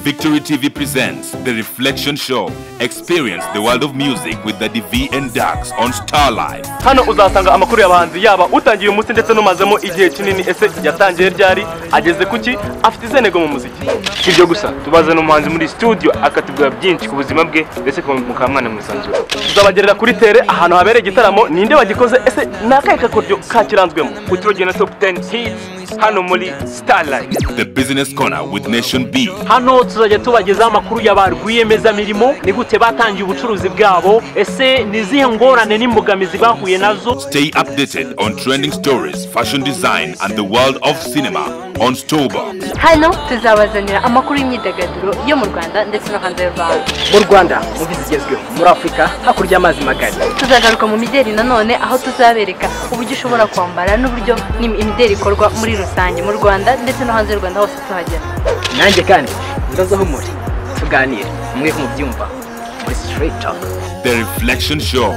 Victory TV presents The Reflection Show. Experience the world of music with the DV and Dax on Starlife. hano uzasanga amakuru y'abahanzi yaba utangiye umunsi ndetse n'umazemo igihe kinini ese yatangiye ryari ageze kuki afite izihe ntego mu muziki si ibyo gusa tubazana umuhanzi muri studio akatubwira byinshi ku buzima bwe ndetse mukaba mwanamwisanzura tuzabagerera kuri tere ahantu habereye igitaramo ninde wagikoze ese ni akahe kakoryo kakiranzwemo uturugendo top 10 hits hano muri starlight The Business Corner with Nation B. hano tuzajya tubagezaho amakuru ya ba rwiyemezamirimo ni gute batangiye ubucuruzi bwabo ese ni izihe ngorane n'imbogamizi bahuye nazo Stay updated on trending stories, fashion design, and the world of cinema on Stoba. hano tuzabazanira amakuru y'imyidagaduro yo mu rwanda ndetse no hanze y'u rwanda mu rwanda muvi zigezweho muri afurika hakurya y'amazi magari tuzagaruka mu mideli nanone aho tuzabereka uburyo ushobora kwambara n'uburyo n'im- imideli ikorwa muri rusange mu rwanda ndetse no hanze y'u rwanda hose tuhagera nanjye kandi ndaza aho muri tuganire mwe nk'umubyumva muri sitiriti topu The Reflection Show.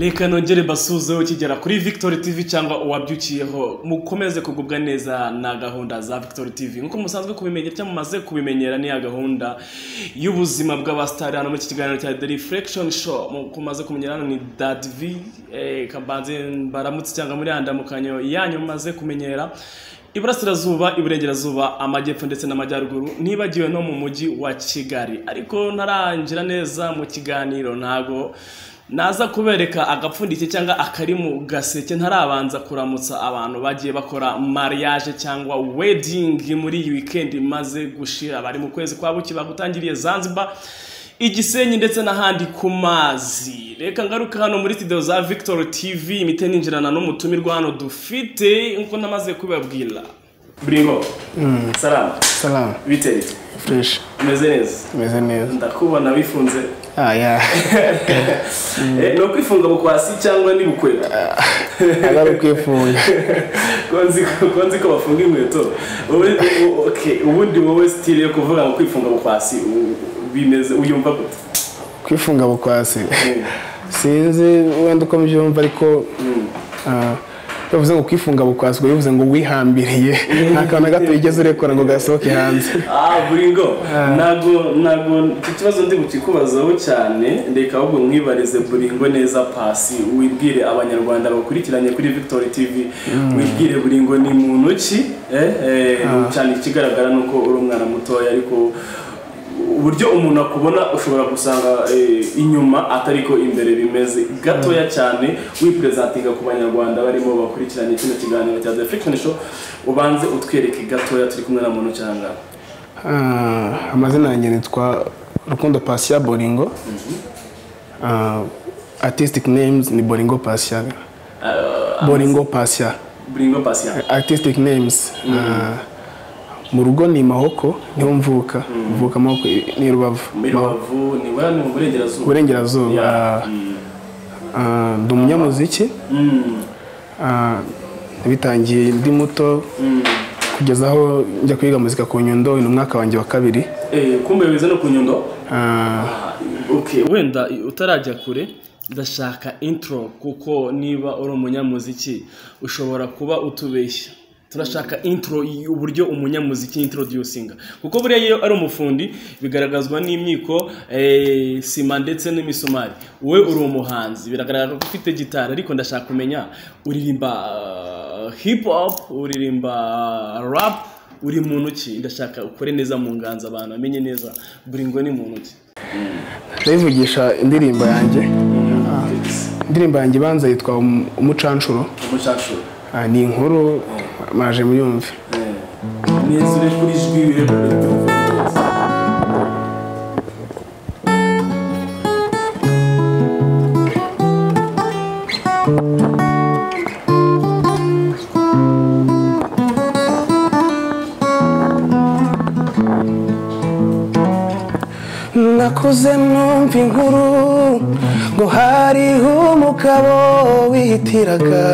reka nongere basuze ukigera kuri victory tv cyangwa uwabyukiyeho mukomeze kugubwa neza na gahunda za victory tv nk'uko musanzwe kubimenya cyangwa mumaze kubimenyera ni ya gahunda y'ubuzima bw'abasitari hano muri iki kiganiro cya the reflection show nk'uko mumaze kumenyera hano ni dad v eh, kabanze baramutse cyangwa muri ya ndamukanyo yanyu mumaze kumenyera iburasirazuba iburengerazuba amajyepfo ndetse n'amajyaruguru ntibagiwe no mu mujyi wa kigali ariko ntarangira neza mu kiganiro ntago naza kubereka agapfundikiye cyangwa akari mu gaseke ntarabanza kuramutsa abantu bagiye bakora mariage cyangwa wedding muri iyi weekend imaze gushira bari mu kwezi kwa buki bagutangiriye zanzibar igisenyi ndetse n'ahandi ku mazi reka ngaruka hano muri studio za victor tv imite ninjirana n'umutumirwa hano dufite nk'uko namaze kubibabwira buringo salamu Salam, biteye fresh, umeze neza meze neza. ndakubona wifunze Ah, yeah. Eh, ni ukwifunga bukwasi cyangwa ni bukwega Agari ukwifunga. Ko nzi ko ko nzi ko bafunga inkweto Ubu- ubu- okay, ubundi wowe style yo kuvuga ngo kwifunga bukwasi u- bimeze uyumva gute Kwifunga bukwasi. Mm. Sinzi wenda uko mbyumva ariko ah, iyo uvuze ngo kwifunga bukwasi ubwo bivuze ngo wihambiriye nta kantu na gato wigeze urekora ngo gasohoke hanze ah buringo ntago ntago iki kibazo ndi bukikubazaho cyane reka ahubwo mwibarize buringo neza pasi wibwire abanyarwanda bakurikiranye kuri victory tv wibwire buringo ni muntu ki eh, eh, cyane ikigaragara ni uko uri umwana mutoya ariko uburyo umuntu akubona ushobora gusanga eh, inyuma atari ko imbere bimeze gatoya cyane wipresentinga ku banyarwanda barimo bakurikiranye kino kiganiro cya The Reflection Show ubanze utwereke gatoya turi kumwe na muntu cyangwa Ah, amazina yanjye nitwa rukundo pasia boringo Ah, artistic names ni boringo pasia boringo pasia Buringo Patient artistic names Ah, mu rugo ni mahoko niho mvuka mvuka mahoko i- ni rubavu muri Rubavu ni wera ni mu burengerazuba uburengerazuba Yeah. Ah, ah, ndi umunyamuziki Mm. Ah, nabitangiye ndi muto kugeza aho njya kwiga muzika ku nyundo uyu ni umwaka wanjye wa kabiri Eh, kumbe wize no ku nyundo Ah, okay wenda utarajya kure ndashaka intro kuko niba uri umunyamuziki ushobora kuba utubeshya turashaka intro y- uburyo umunyamuziki introducinga kuko buriya iyo ari umufundi bigaragazwa n'imyiko eh, sima ndetse n'imisumari wowe uri umuhanzi biragaragara ko ufite gitari ariko ndashaka kumenya uririmba ah, hip hop uririmba rap uri mu ntoki ndashaka ukore neza mu nganza abantu bamenye neza buri ngo ni mu ntoki ndayivugisha indirimbo yanjye indirimbo yanjye ibanza yitwa Um- umucanshuro umucancuro Ah, ni inkuru maje muyumve neza uri kuri jwi nakuze numva inkuru ngo hariho umugabo wihitiraga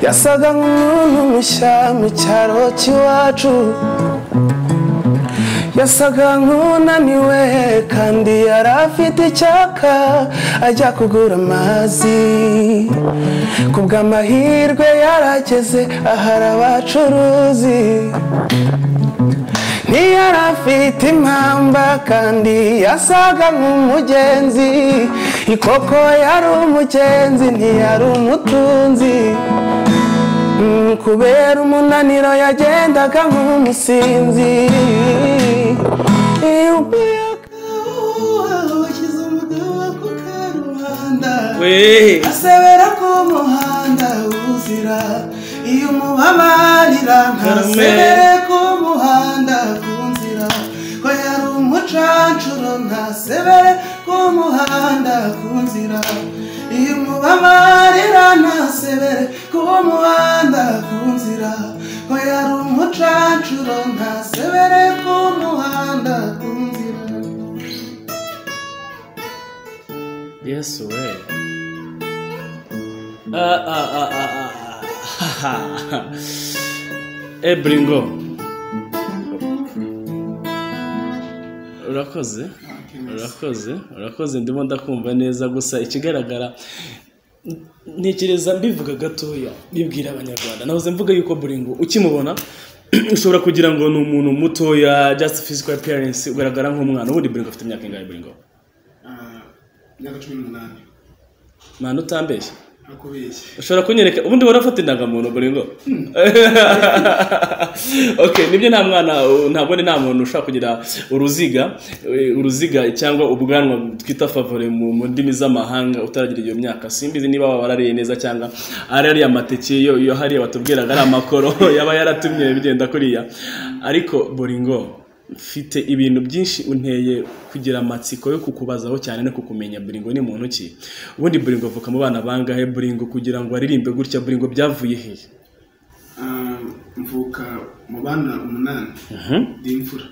yasaga nk'umuntu mushya mu cyaro cy'iwacu yasaga nk'unaniwe kandi yari afite icyaka ajya kugura amazi ku bw'amahirwe yarageze ahari abacuruzi ntiyari afite impamba kandi yasaga nk'umugenzi ikoko yari umugenzi ntiyari umutunzi Mm, kubera umunaniro yagendaga nk'umusinzi we asebera ku muhanda uzira iyo umubabarira ntasebere ku muhanda ku nzira ko yari umucancuro ntasebere ku muhanda ku nzira iyo umubabarira ntasebere ku muhanda ku nzira ko yari umucancuro ntasebere ku muhanda ku nzira yesu we Ah, ah, ah, ah, ah. ebringo urakoze urakoze urakoze ndimo ndakumva neza gusa ikigaragara n- ntekereza mbivuga gatoya mbibwira abanyarwanda nahoze mvuga yuko buringo ukimubona ushobora kugira ngo ni umuntu mutoya just physical appearance ugaragara nk'umwana ubundi buringo afite imyaka ingahe buringo imyaka cumi n'umunani mwana utambeshya nakubeshye ushobora kunyereka ubundi wari ufata indangamuntu buringo okay nibyo nta mwana ntabwo ni nta muntu ushobora kugira uruziga eh, uruziga cyangwa ubwanwa twita favore mu mu ndimi z'amahanga utaragira iyo myaka simbizi niba baba barariye neza cyangwa ari ariya amateke yo yo hariya batubwiraga ari amakoro yaba yaratumye bigenda kuriya ariko buringo mfite ibintu byinshi unteye kugira amatsiko yo kukubazaho cyane no kukumenya buringo ni muntu ki ubundi buringo avuka mu bana bangahe buringo kugira ngo aririmbe gutya buringo byavuye hehe mvuka mu bana umunani ndi imfura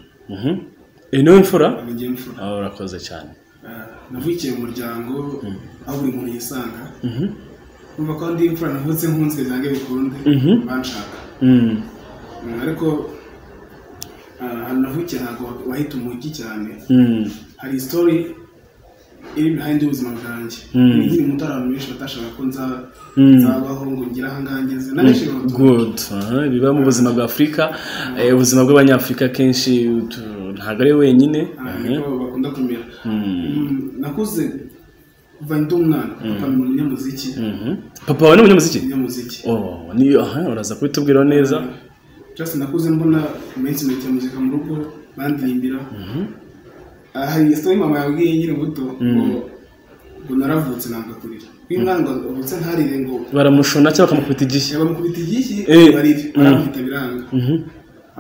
iyi niwe mfura nijye imfura Ah, urakoze cyane Ah, navukiye mu muryango aho buri muntu yisanga numva ko ndi imfura navutse nkunzwe byange bikunde banshaka Mm. Mm, ariko ah, ahantu navukiye ntabwo wahita umujyi cyane Mm. hari isitori iri behind y'ubuzima bwanjye Mm. nkiri muto hari abantu benshi batashakaga ko nza- Mm. nzabaho ngo ngire aha ngaha ngeze n'abenshi babatura good aha, biba mu buzima bwa afurika eh, ubuzima bw'abanyafurika kenshi tu- ntabwo ari wenyine niko bakunda kumera Mm. Mm, nakuze kuva ndi umwana papa ni umunyamuziki Mhm. papa wawe ni umunyamuziki umunyamuziki Oh, ni- aha, uraza kubitubwira neza just nakuze mbona iminsi mike muzika mu rugo bandirimbira Ah, hari isitori mama yabwiye nkiri muto ngo ngo naravutse nangakurira iyo umwana avutse ntarire ngo baramushona cyangwa bakamukubita igishya bamukubita igishyi Eh. barire Mm. baramukubita biranga Mhm.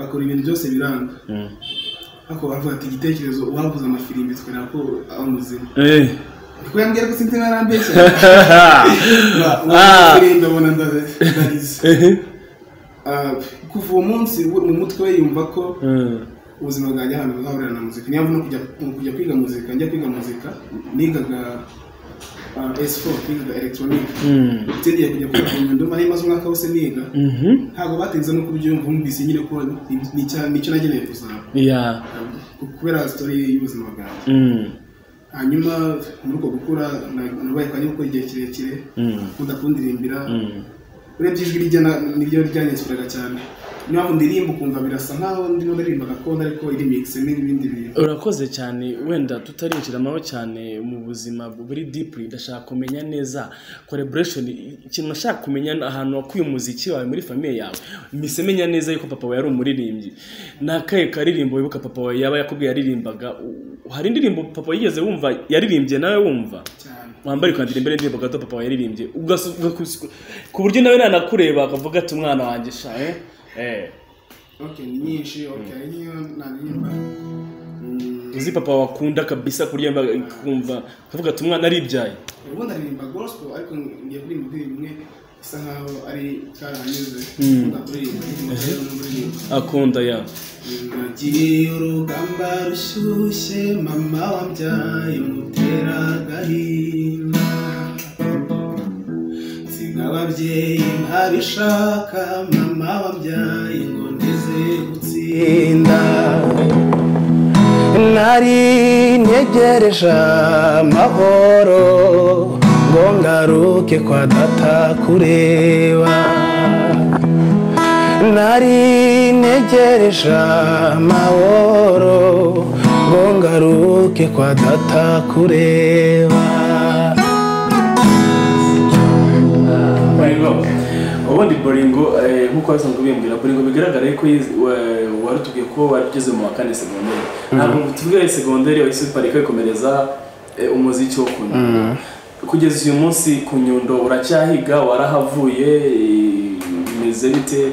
akora ibintu byose biranga Mm. ariko baravuga ati igitekerezo uwavuze amafirimbi tukareba ko ari muzima Eh. kuko yambwira ko sinzi barambeshya Ah. amafirimbi abona ndarize Ah, kuva uwo munsi mu mutwe we yumva ko Mm. ubuzima bwanjye ahantu buzahurira na muzika niyo mpamvu no kujya kujya kwiga muzika njya kwiga muzika nigaga ah, S4 nigaga electronic Mm. ngiye kujya kwiga ku nyundo mari maze umwaka wose niga Mhm. ntabwo batinze no kubyumva numvise nyine ko ni- ni icya- nicyo nageneye kuzaba Yeah. Ah, kubera story y'ubuzima bwanjye Mm. hanyuma muri uko gukura na- nabaye kwa nyoko igihe kirekire Mm. nkunda kundirimbira Mm. urebye ijwi rijya na- niryo ryanyesurega cyane niyo mpamvu ndirimba ukumva birasa nkaho ndimo ndirimba gakondo ariko iri mix n'ibindi bintu urakoze cyane wenda tutarinjiramo cyane mu buzima buri dipuri ndashaka kumenya neza koreboresheni ikintu nashaka kumenya ni ahantu wakuye umuziki wawe muri famiye yawe mise menya neza yuko papa wawe yari umuririmbyi ni akahe karirimbo wibuka papa wawe yaba yakubwiye yaririmbaga U- hari indirimbo papa yigeze wumva yaririmbye nawe wumva cyane wambare ukandira imbere ndirimbo gato papa wawe yaririmbye Ugasa- ugakusi- ku buryo nawe nanakureba akavuga ati umwana wanjye sha eh eh Ok, ni nyinshi ok niyo naririmba Mm, uzi papa wakunda kabisa kuryamba kumva kavuga ati umwana aribyaye ubundi aririmba gospel ariko ngiye kuririmba indirimbo imwe isa nkaho ari karahanyuze nkunda kuririmba indirimbo rero n'uririmba akunda ya Nagiriye urugamba rushyushye mama wabyaye mutera agahinda nsiga n'ababyeyi ntabishaka mama wabyaye ngo ndeze gutsinda nari ntegereje amahoro ngo ngaruke kwa data kureba nari ntegereje amahoro ngo ngaruke kwa data kureba boringo ubundi boringo eh, nk'uko basanzwe bimbwira boringo bigaragara yuko yize- wa- warutubwiye ko wari ugeze mu wa kane segonderi ntabwo tubwira segonderi wahise uparika wikomereza eh, umuziki wo kunyundo kugeza uyu munsi ku nyundo uracyahiga warahavuye eh, bimeze bite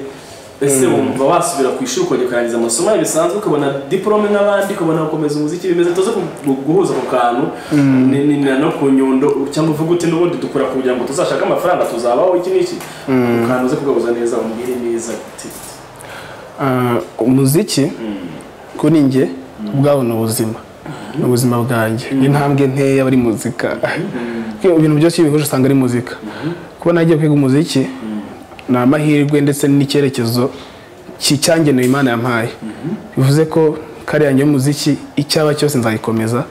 ese wumva wasubira ku ishuri ukongera ukarangiza amasomo yawe bisanzwe ukabona diporome nk'abandi ukabona gukomeza umuziki bimeze tuze ku- gu- guhuza ku kantu ni- ni- na no ku nyundo cyangwa uvuga uti n'ubundi dukora kugira ngo tuzashake amafaranga tuzabaho iki n'iki ku kantu uze kugabuza neza umbwire neza uti Ah, umuziki kuri njye ubwawo ni ubuzima ni ubuzima bwanjye intambwe nkeya bari muzika ibintu byose iyo bihuje usanga ari muzika kuba nagiye kwiga umuziki ni amahirwe ndetse n'icyerekezo ki- cyangenewe imana yampaye bivuze ko kare yanjye y'umuziki icyaba cyose nzayikomeza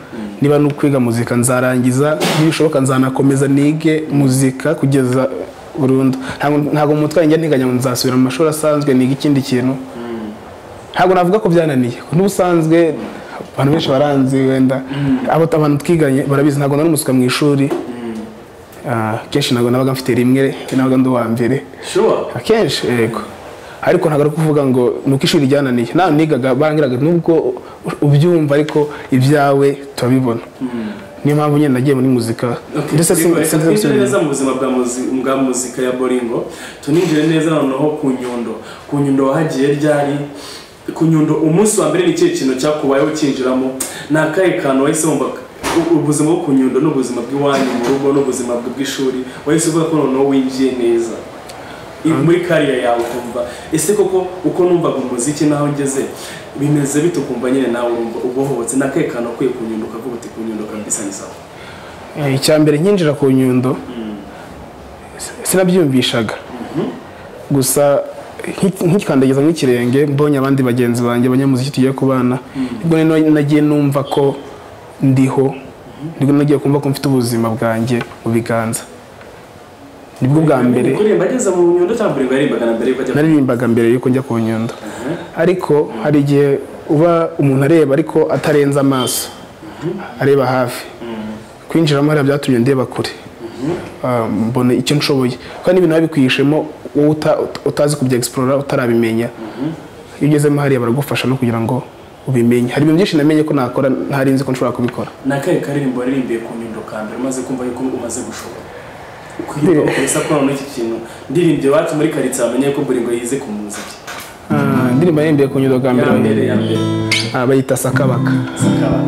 niba ni ukwiga muzika nzarangiza nibishoboka nzanakomeza nige muzika kugeza burundu Ntabwo- ntabwo mu mutwe wanjye nteganya ngo nzasubira mu mashuri asanzwe niga ikindi kintu ntabwo navuga ko byananiye n'ubusanzwe abantu benshi baranzi wenda abo abantu twiganye barabizi ntabwo nari umusuka mu ishuri Ah, kenshi ntabwo nabaga mfite rimwe nabaga ndi uwa mbere shuwa akenshi yego ariko ntabwo ari kuvuga ngo ni uko ishuri ryananiye nawe nigaga bangiraga nubwo ubyumva ariko ibyawe turabibona niyo mpamvu nyine nagiye muri muzika ndetse Boringo, reka twinjire neza mu buzima bwa muzi- bwa muzika ya boringo tuninjire neza noneho ku nyundo ku nyundo wahagiye ryari ku nyundo umunsi wa mbere ni ikihe kintu cyakubayeho ukinjiramo ni akahe kantu wahise wumva u- ubuzima bwo ku nyundo ni ubuzima bw'iwanyu mu rugo n'ubuzima bwe bw'ishuri wahise uvuga ko noneho winjiye neza I- muri kariya yawe ukumva ese koko uko numvaga umuziki naho ngeze bimeze bite ukumva nyine nawe urumva ubohotse ni akahe kantu ukwiye ku nyundo ukavuga uti ku nyundo kabisa ni sawa Eh, icya mbere nkinjira ku nyundo sinabyiyumvishaga gusa nki- nkikandagiza nk'ikirenge mbonye abandi bagenzi banjye abanyamuziki tugiye kubana nibwo nino nagiye numva ko ndiho nibwo nagiye kumva ko mfite ubuzima bwanjye mu biganza nibwo bwa mbere kuririmba ageze mu nyundo cyangwa kuririmba yaririmbaga na mbere yuko ajya naririmbaga mbere yuko njya ku nyundo ariko hari igihe uba umuntu areba ariko atarenze amaso areba hafi kwinjiramo hariya byatumye ndeba kure Ah, mbona icyo nshoboye kandi ibintu biba bikwihishemo wowe uta- utazi kubya egisporora utarabimenya iyo ugezemo hariya baragufasha no kugira ngo ubimenye hari ibintu byinshi namenye ko nakora ntari nzi ko nshobora kubikora ni akahe karirimbo waririmbiye ku nyundo ka mbere umaze kumva yuko umaze gushobora ukwiruka ukurisa ko noneho iki kintu ndirimbye iwacu muri karitsiye wamenye ko buri ngo yize ku muziki Ah, indirimbo yarembeye ku nyundo bwa ya mbere mbere ya mbere ah, bayita sakabaka sakaba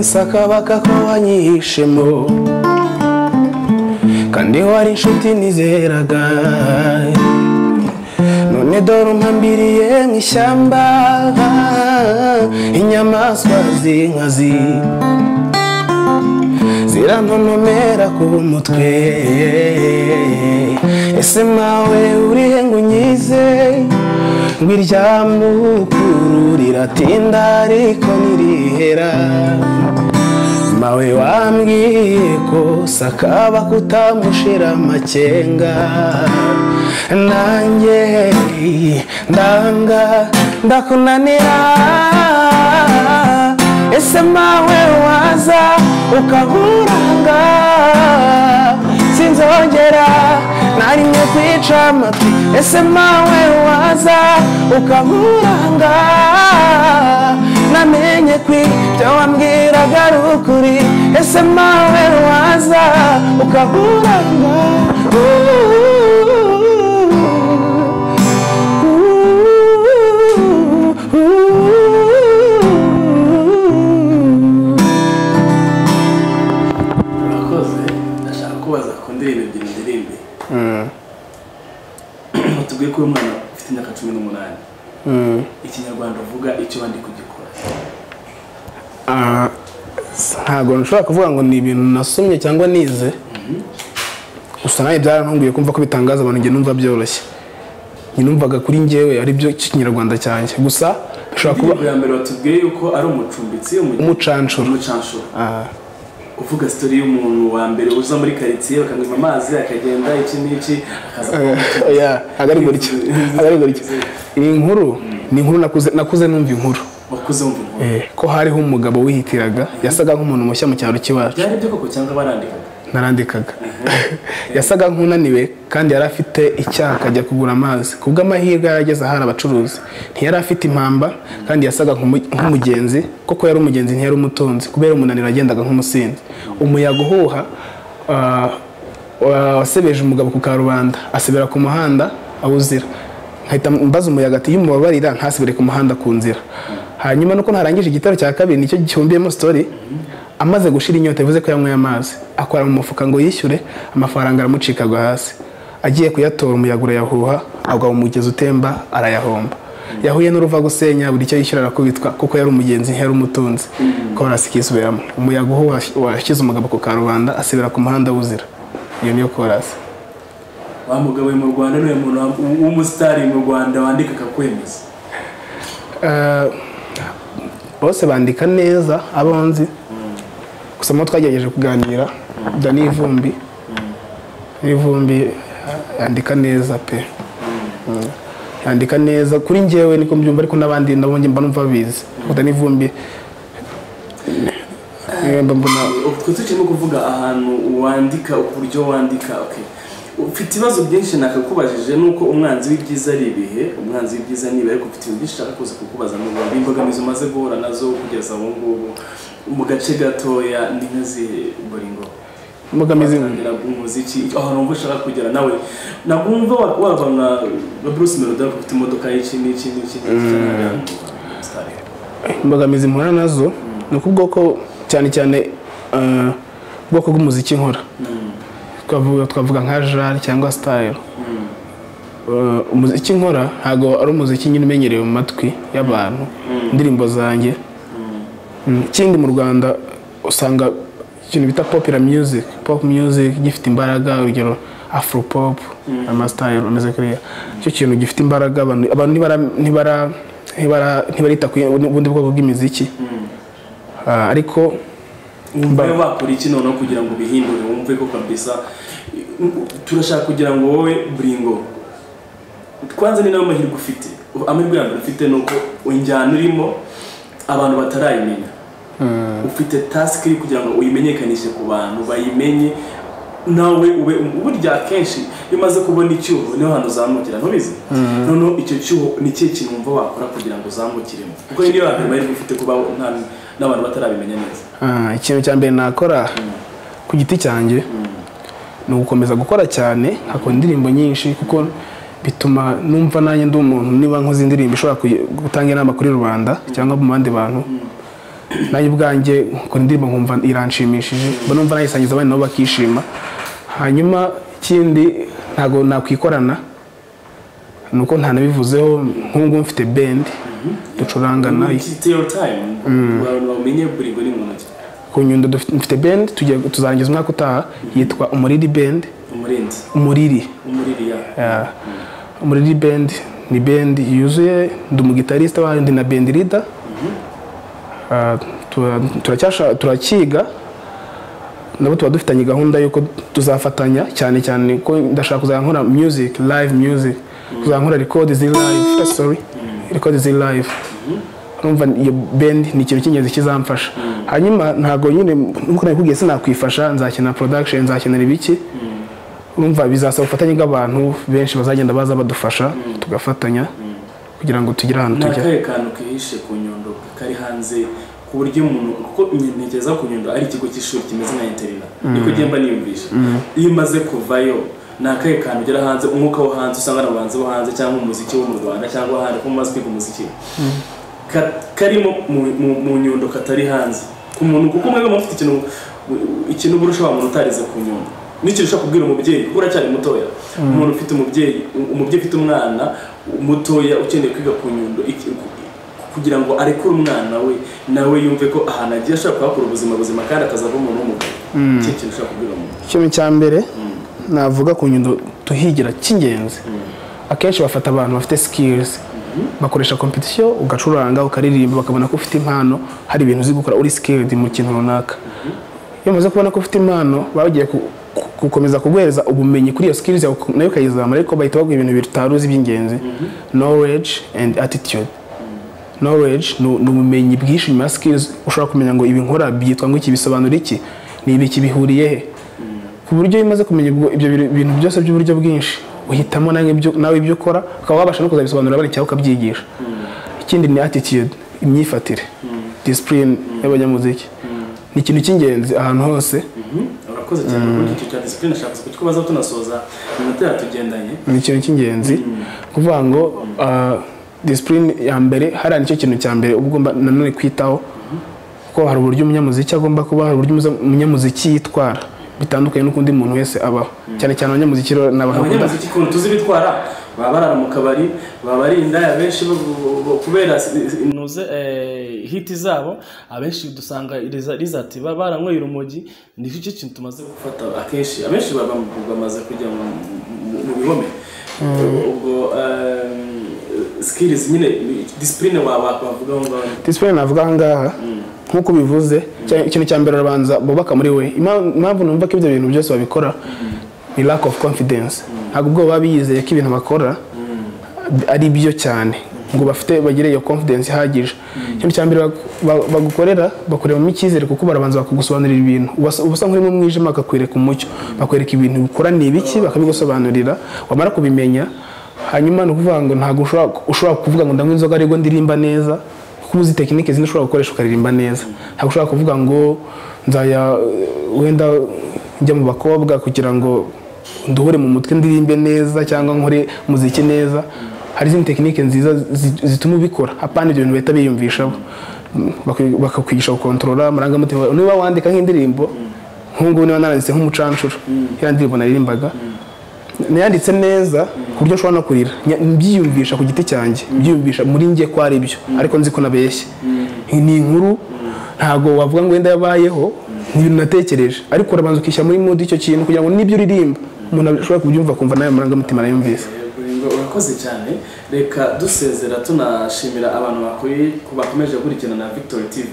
sakabaka ko wanyihishemo kandi wari inshuti nizeraga none dore umpambiriye mu ishyamba inyamaswa z'inkazi zirantonomera ku mutwe ese mawe urihe ngo unyize ngo iryamukuru riratinda ariko ntirihera mawe wambwiye ko sakaba kutamushira amakenga nanjye ndanga ndakunanira ese mawe waza ukaburanga sinzongera narimwe kwica amatwi ese mawe waza ukaburanga namenye kwi byo wambwiraga ari ukuri ese mawe waza ukaburanga kubaza ku ndirimbo ebyiri ndirimbe tubwiye ko uyu mwana ufite imyaka cumi n'umunani ikinyarwanda uvuga icyo bandi kugikora Ah, ntabwo nshobora kuvuga ngo ni ibintu nasomye cyangwa nize gusa nawe byarantunguye kumva ko bitangaza abantu njye numva byoroshye njye numvaga kuri njyewe ari byo kinyarwanda cyanjye gusa bishobora kuba indirimbo ya mbere watubwiye yuko ari umucumbitsi umucanshuro umucanshuro Ah, kuvuga sitori y'umuntu wa mbere uza muri karitsiye bakamwima amazi akagenda iki n'iki akaza kuba umucumbitsi. oya, ntabwo ari gutya ntabwo ari gutya iyi nkuru ni inkuru nakuze nakuze numva inkuru wakuze wumva inkuru Eh, ko hariho umugabo wihitiraga yasaga nk'umuntu mushya mu cyaro cy'iwacu byari byo koko cyangwa barandikaga narandikaga yasaga nk'unaniwe kandi yari afite icyaha ajya kugura amazi kubwo amahirwe yari ageze ahari abacuruzi ntiyari afite impamba kandi yasaga nk'umu- nk'umugenzi koko yari umugenzi ntiyari umutunzi kubera umunaniro yagendaga nk'umusinzi umuyaga uhuha ah, wa- wasebeje umugabo ku karubanda asebera ku muhanda awuzira nkahita mbaza umuyaga ati iyo umubabarira ntasibire ku muhanda ku nzira hanyuma nuko narangije igitero cya kabiri nicyo gihumbiyemo story amaze gushira inyota bivuze ko yanyweye amazi akora mu mufuka ngo yishyure amafaranga aramucikaga hasi agiye kuyatora umuyaga urayahuha agwa mu mugezi utemba arayahomba yahuye n'uruvagusenya buri icyo yishyura arakubitwa kuko yari umugenzi ntiyari umutunzi ko barasikisubiramo umuyaga uho washyize umugabo ku karubanda asibira ku muhanda wuzira iyo niyo korasi wa mugabo uri mu rwanda niwe muntu wa- w'umusitari mu rwanda wandika akakwemeza Eh, bose bandika neza abonzi gusa mu twagerageje kuganira dani ivumbi ivumbi yandika neza pe Mm. yandika neza kuri njyewe niko mbyumva ariko n'abandi nabo njye mba numva babizi Ariko dani ivumbi eh, mba mbona twe turimo kuvuga ahantu wandika uburyo wandika okay ufite ibibazo byinshi nakakubajije nuko umwanzi w'ibyiza ari ibihe umwanzi w'ibyiza niba ariko ufite ibintu byinshi ushaka kuza kukubaza mu rwanda imbogamizi umaze guhura nazo kugeza ubu ngubu mu gace gatoya ni nka zihe boringo imbogamizi watangira umuziki aho numva ushaka kugera nawe nagumva wa- wava nka nka bruce melody ariko ufite imodoka y'iki n'iki n'iki n'iki cyane imbogamizi mpura nazo ni uko ubwoko cyane cyane eh, ubwoko bw'umuziki nkora twavuga twavuga nka jari cyangwa sitayiro umuziki nkora ntabwo ari umuziki nyine umenyerewe mu matwi y'abantu indirimbo zanjye Mm, ikindi mu rwanda usanga ikintu bita popular music pop music gifite imbaraga urugero afro pop amasitayiro ameze kuriya icyo kintu gifite imbaraga abantu abantu ntibara ntibara ntibara ntibarita ku bundi bwoko bw'imiziki Ah, ariko wumva yo bakora iki noneho kugira ngo ubihindure wumve ko kabisa turashaka kugira ngo wowe buringo twanze ni nayo mahirwe ufite amahirwe ya mbere ufite ni uko injyana urimo abantu batarayimenya ufite tasike kugira ngo uyimenyekanishe ku bantu bayimenye nawe ube burya akenshi iyo umaze kubona icyuho niho hantu uzamukira ntubizi noneho icyo cyuho ni ikihe kintu wumva wakora kugira ngo uzamukiremo kuko niyo ya mbere mahirwe ufite kuba nta- n'abantu batarabimenya neza Ah, ikintu cya mbere nakora ku giti cyanjye ni ugukomeza gukora cyane hakora indirimbo nyinshi kuko bituma numva nanjye ndi umuntu niba nkoze indirimbo ishobora kuyi- gutanga inama kuri rubanda cyangwa mu bandi bantu nanjye ubwanjye nkora indirimbo nkumva iranshimishije mba numva nayisangiza abandi nabo bakishima hanyuma ikindi ntabwo nakwikorana ni uko ntanabivuzeho nk'ubu ngubu mfite bendi ducurangana Tell time abantu bamenye buri ngo ni muntu ki ku nyundo dufite- mfite band tugiye tuzarangiza umwaka utaha yitwa umuriri band umurinzi umuriri umuririya yeah. umuriri band ni band yuzuye ndi umugitarista wayo ndi na band leader Ah, tura- turacyasha- turacyiga nabo tuba dufitanye gahunda y'uko tuzafatanya cyane cyane ko ndashaka kuzajya nkora music live music kuzajya nkora record ziri live ah, sorry record ziri live urumva iyo band ni ikintu cy'ingenzi kizamfasha hanyuma ntabwo nyine nkuko nabikubwiye sinakwifasha nzakenera production nzakenera ibiki urumva bizasaba ubufatanye bw'abantu benshi bazagenda baza badufasha tugafatanya kugira ngo tugire ahantu nta tujya kahe kantu kihishe ku nyundo kari hanze ku buryo umuntu kuko ntekereza ku nyundo ari ikigo cy'ishuri kimeze nka interina niko ugenda niyumvisha iyo umaze kuvayo ni akahe kantu ugera hanze umwuka wo hanze usanga na bahanzi bo hanze cyangwa umuziki wo mu rwanda cyangwa ahandi ko mumaze kwiga umuziki Ka- karimo mu- mu- mu nyundo katari hanze ku muntu kuko mwebwe mufite ikintu ikintu burusha wa muntu utarize ku nyundo n'icyo ushaka kubwira umubyeyi kuko uracyari mutoya umuntu ufite umubyeyi umubyeyi ufite umwana mutoya ukeneye kwiga ku nyundo iki- ku- kugira ngo arekure umwana we nawe yumve ko ahantu agiye ashobora kuhakura ubuzima buzima kandi akazava umuntu w'umugabo nicyo kintu ushaka kubwira umuntu ikintu cya mbere navuga ku nyundo tuhigira cy'ingenzi akenshi bafata abantu bafite sikirizi bakoresha kompetisiyo ugacuranga ukaririmba bakabona ko ufite impano hari ibintu uzi gukora uri sikiridi mu kintu runaka iyo umaze kubona ko ufite impano baba bagiye ku- ku- gukomeza kuguhereza ubumenyi kuri iyo sikirizi yawe uko- nayo ukayizamura ariko bahita baguha ibintu bibiri utari uzi by'ingenzi knowledge and attitude knowledge ni ni ubumenyi bwinshi nyuma ya skills ushobora kumenya ngo ibi nkora byitwa ngo iki bisobanura iki ni ibi kibihuriye he ku buryo iyo umaze kumenya ubwo- ibyo bintu- bintu byose by'uburyo bwinshi uhitamo nawe ibyo- nawe ibyo ukora ukaba wabasha no kuzabisobanurira abandi cyangwa ukabyigisha ikindi ni attitude imyifatire discipline y'abanyamuziki ni ikintu cy'ingenzi ahantu hose urakoze cyane kuri icyo cya disipurine ashaka kuko baza tunasoza iminota yatugendanye ni ikintu cy'ingenzi kuvuga ngo disipurine ya mbere hariya nicyo kintu cya mbere uba ugomba nanone kwitaho kuko hari uburyo umunyamuziki agomba kuba hari uburyo umuza- umunyamuziki yitwara bitandukanye n'ukundi muntu wese abaho cyane cyane abanyamuziki rero ni abantu bakunda abanyamuziki ukuntu tuzi bitwara baba barara mu kabari baba barinda abenshi bo- bo- bo- kubera inuze hiti zabo abenshi dusanga riza- rizati baba baranyweye urumogi nicyo kintu tumaze gufata akenshi abenshi baba bamaze kujya mu- mu- mu bihome ubwo sikirizi nyine disipurine wavugaho ngaho disipurine navuga aha ngaha nk'uko ubivuze cya- ikintu cya mbere urabanza bubaka muri we Ima- impamvu numva ko ibyo bintu byose babikora ni lack of confidence ntabwo ubwo baba biyizeye ko ibintu bakora ari byo cyane ngo bafite bagire iyo confidence ihagije ikintu cya mbere bag- ba- bagukorera bakurebamo icyizere kuko barabanza bakagusobanurira ibintu Ubasa- uba usa nk'uri mu mwijima bakakwereka umucyo bakwereka ibintu bikora ni ibiki bakabigusobanurira wamara kubimenya hanyuma ni ukuvuga ngo ntabwo ushobora- ushobora kuvuga ngo ndanywa inzoga ariko ndirimba neza kuko uzi tekinike zindi ushobora gukoresha ukaririmba neza ntabwo ushobora kuvuga ngo nzaya wenda njya mu bakobwa kugira ngo nduhure mu mutwe ndirimbe neza cyangwa nkore muziki neza hari izindi tekinike nziza zi- zituma ubikora apana ibyo bintu bahita biyumvishaho Bakwi- bakakwigisha gukontorora amarangamutima yawe. niba wandika nk'indirimbo nk'ubu niba naranditse nk'umucancuro ya ndirimbo naririmbaga nayanditse neza ku buryo ushobora no kurira Nya- mbyiyumvisha ku giti cyanjye mbyiyumvisha muri njye ko ari byo ariko nzi ko nabeshye ni inkuru ntabwo wavuga ngo wenda yabayeho ni ibintu natekereje ariko urabanza ukishyira muri mode icyo kintu kugira ngo n'ibyo uririmba umuntu ashobora kubyumva akumva nawe amarangamutima arayumvise Yego, urakoze cyane reka dusezera tunashimira abantu bakuri- bakomeje gukurikirana na victory tv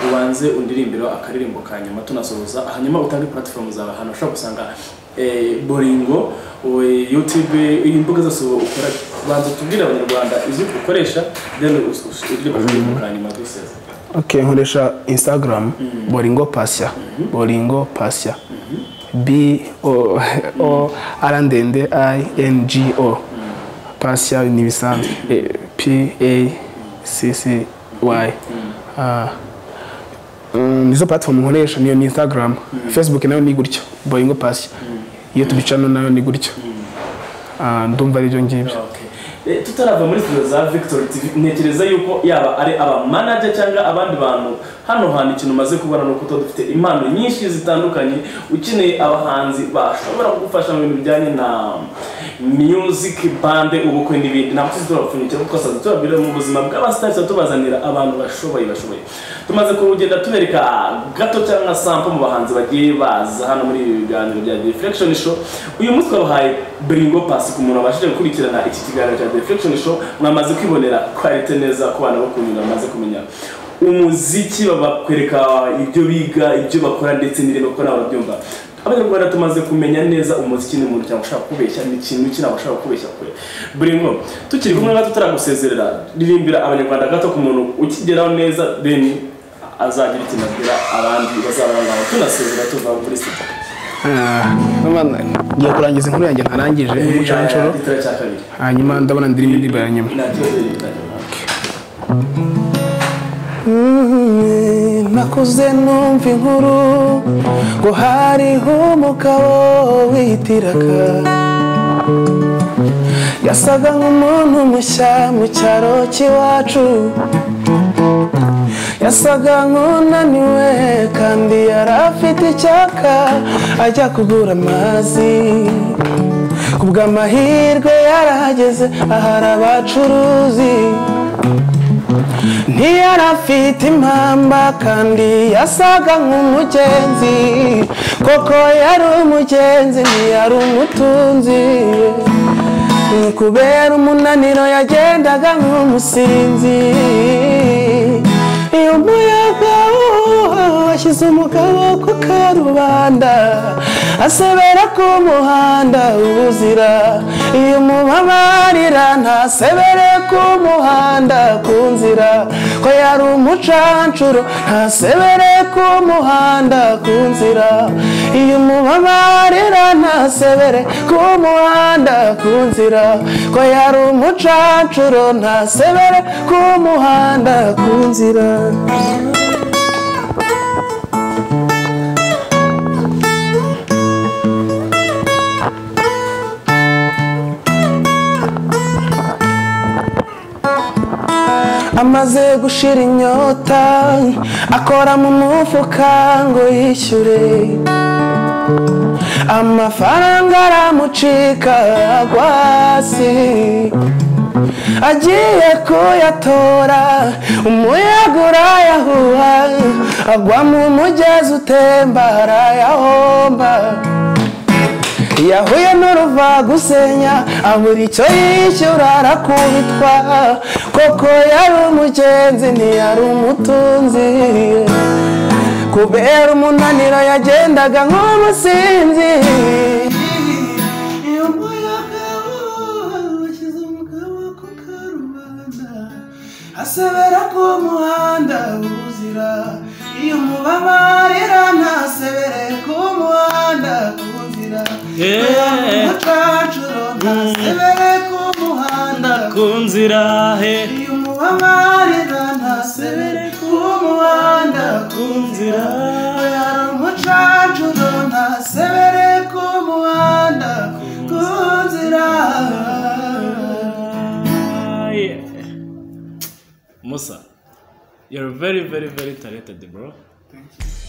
ubanze undirimbiro akaririmbo ka nyuma tunasoza hanyuma utange platform zawe ahantu ushobora gusanga eh, boringo we- youtube imbuga zose ukora banza utubwire abanyarwanda izo ukoresha then us- us- uririmbo akaririmbo ka nyuma duseze ok nkoresha instagram boringo pasya boringo pasya b o o r ndende i n g o pasya ni ibisanzwe Eh, p a c c y Ah, mm, nizo platform nkoresha niyo ni instagram facebook nayo ni gutyo boringo pasya youtube channel nayo ni gutyo Ah, ndumva aribyo ngibyo Okay. Eh, tutarava muri studio za victory tv ntekereza yuko yaba ari abamanaja cyangwa abandi bantu hano hantu ikintu umaze kubona ni uko tuba dufite impano nyinshi zitandukanye ukeneye abahanzi bashobora kugufasha mu bintu bijyanye na music bande ubukwe n'ibindi ntabwo tuzi turabapfunyikira kuko twasanze tubabwira mu buzima bw'abasitari tubazanira abantu bashoboye bashoboye tumaze kugenda tubereka gato cyangwa sampo mu bahanzi bagiye baza hano muri ibi biganiro bya deflection show uyu munsi twabahaye biringo pasi ku muntu wabashije gukurikirana iki kiganiro cya deflection show mwamaze kwibonera kwarite neza ku bana bo kunyura bamaze kumenya umuziki bakwereka ibyo biga ibyo bakora ndetse n'ireme kuko nawe urabyumva abanyarwanda tumaze kumenya neza umuziki ni umuntu cyangwa ushaka kubeshya ni ikintu iki ntabwo ushaka kubeshya kure buringo tukiri kumwe natwe tutaragusezerera ririmbira abanyarwanda gato ku muntu ukigeraho neza then azagira ikintu abwira abandi bazabarangaho tunasezera tuva muri studio Ah, none ngiye kurangiza inkuru yanjye ntarangije umucancuro igitero cya kabiri hanyuma ndabona ndirimo indirimbo ya nyuma nacyo rero nakuze numva inkuru ngo hariho umugabo witiraga yasaga nk'umuntu mushya mu cyaro cy'iwacu yasaga nk'unaniwe kandi yari afite icyaka ajya kugura amazi ku bw'amahirwe yarahageze ahari abacuruzi ntiyarafite impamba kandi yasaga nk'umugenzi koko yari umugenzi ntiyari umutunzi ni kubera umunaniro yagendaga nk'umusinzi iyo umuyaga uhuha washyize umugabo ku karubanda asebera ku muhanda ubuzira iyo umubabarira ntasebere ku muhanda ku nzira ko yari umucancuro ntasebere ku muhanda ku nzira iyo umubabarira ntasebere ku muhanda ku nzira ko yari umucancuro ntasebere ku muhanda ku nzira amaze gushira inyota akora mu mufuka ngo yishyure amafaranga aramucika agwa hasi agiye kuyatora umuyaga urayahuha agwa mu mugezi utemba arayahomba yahuye n'uruva gusenya abura icyo yishyura arakubitwa koko yari umugenzi ntiyari umutunzi kubera umunaniro yagendaga nk'umusinzi asebera ku muhanda ubuzira iyo umubabarira ntasebere ku muhanda ku nzira umucacuro ntasebere ku muhanda ku nzira he iyo umubabarira ntasebere ku muhanda ku nzira yari umucacuro ntasebere ku muhanda ku nzira musa you're very very very talented bro Thank you.